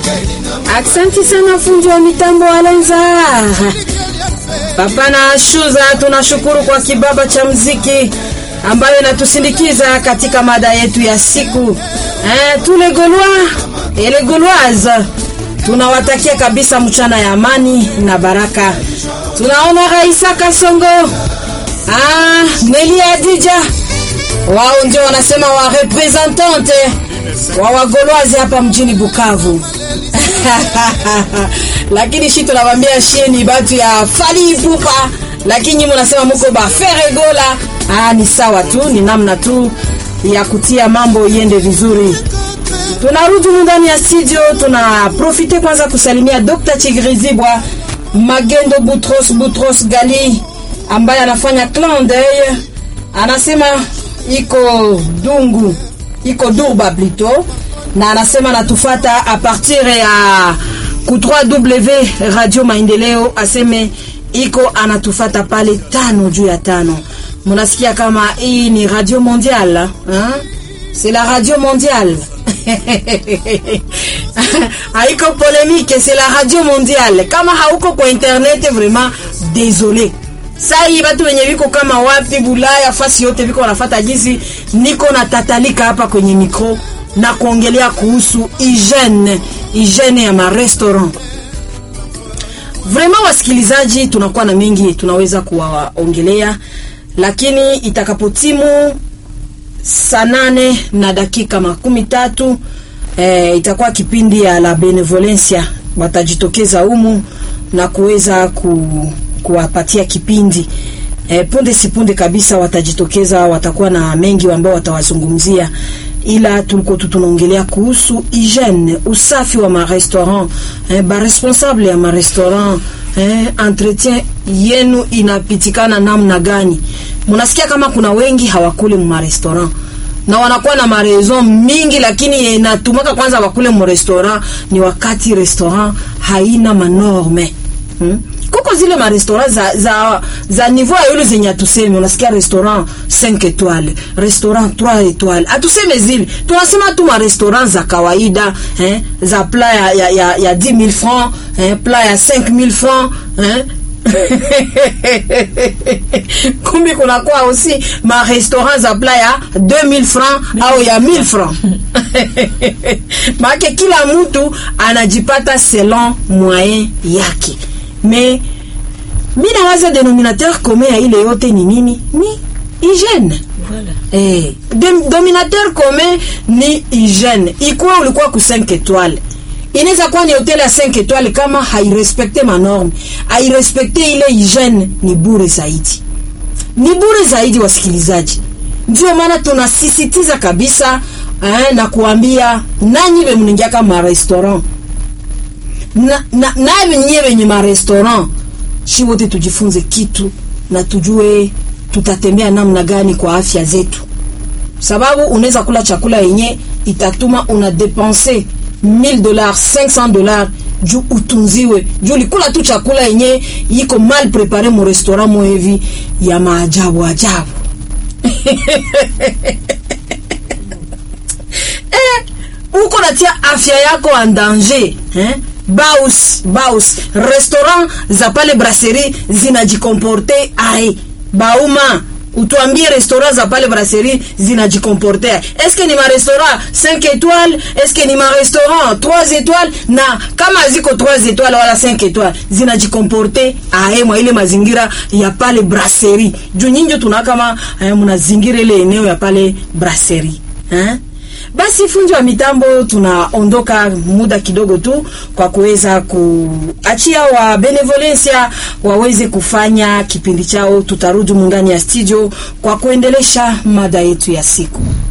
Aksanti sana fundi wa mitambo Alenza Papa na Shuza, tunashukuru kwa kibaba cha mziki ambayo inatusindikiza katika mada yetu ya siku eh, tule golwa ele golwaze tunawatakia kabisa mchana ya amani na baraka. Tunaona Raisa Kasongo, ah, Neli Adija, wao ndio wanasema wa representante wa wagolwazi hapa mjini Bukavu lakini shi tunawambia shie ni batu ya fali ipupa, lakini nyinyi mnasema muko ba feregola. Ah, ni sawa tu, ni namna tu ya kutia mambo iende vizuri. Tunarudi ndani ya studio, tuna profite kwanza kusalimia Dr. Chigrizibwa Magendo Butros Butros Gali ambaye anafanya clan d'oeil, anasema iko dungu iko durba plutôt, na anasema natufata a partir ya ku 3W Radio Maendeleo, aseme iko anatufata pale tano juu ya tano. Munasikia kama hii ni radio mondiale hein? C'est la radio mondiale haiko polémique, c'est la radio mondiale. Kama hauko kwa internet, vraiment désolé. Saa hii watu wenye viko kama wapi Bulaya, fasi yote viko wanafata jinsi niko na tatalika hapa kwenye mikro na kuongelea kuhusu hygiene, hygiene ya marestaurant. Vraiment wasikilizaji, tunakuwa na mengi tunaweza kuwaongelea, lakini itakapotimu saa nane na dakika makumi tatu eh, itakuwa kipindi ya la benevolencia, watajitokeza humu na kuweza ku, kuwapatia kipindi eh, punde si punde kabisa watajitokeza, watakuwa na mengi ambao watawazungumzia, ila tulikuwa tu tunaongelea kuhusu hygiene, usafi wa marestaurant eh, ba responsable ya marestaurant eh, entretien yenu inapitikana namna gani? Munasikia kama kuna wengi hawakule mu restaurant na wanakuwa na mareson mingi, lakini inatumaka kwanza wakule mu restaurant ni wakati restaurant haina manorme hmm? Kuko zile ma restaurant za za, za niveau ya yule zenye atuseme, unasikia restaurant 5 étoiles, restaurant 3 étoiles, atuseme zile, tunasema tu ma restaurant za kawaida eh, za plat ya ya, ya, ya 10000 francs eh, plat ya 5000 francs eh kumbi kunakuwa aussi ma restaurant za plat ya 2000 francs au ya 1000 francs maake kila mtu anajipata selon moyen yake me mi nawaza denominateur commun ya ile yote ni nini ni hygiene Voilà. eh, dem- dominateur commun ni hygiene ikuwa ulikuwa ku 5 étoiles inaweza kuwa ni hotel ya 5 étoiles kama hairespekte manorme hairespekte ile hygiene ni bure zaidi ni bure zaidi wasikilizaji ndio maana tunasisitiza kabisa eh, na kuambia nanyi be mningiaka ma restaurant na, na, na nyie wenye ma restaurant shi wote tujifunze kitu na tujue tutatembea namna gani kwa afya zetu sababu unaweza kula chakula yenye itatuma una depense 1000 dollars 500 dollars juu utunziwe juu ulikula tu chakula yenye iko mal prepare mu restaurant mo hivi ya maajabu ajabu eh, uko natia afya yako en danger eh? baus baus restaurant za pale brasserie zinajikomporte ae bauma utuambie restaurant za pale brasserie zinajikomporte ae eske ni marestaurant 5 étoiles eske ni marestaurant 3 étoiles na kama ziko 3 étoiles wala 5 étoiles zinajikomporte ae mwa ile mazingira ya pale brasserie juu nyinjo tuna kama eh, mnazingira ile eneo ya pale brasserie eh? Basi fundi wa mitambo, tunaondoka muda kidogo tu kwa kuweza kuachia wa benevolencia waweze kufanya kipindi chao. Tutarudi mundani ya studio kwa kuendelesha mada yetu ya siku.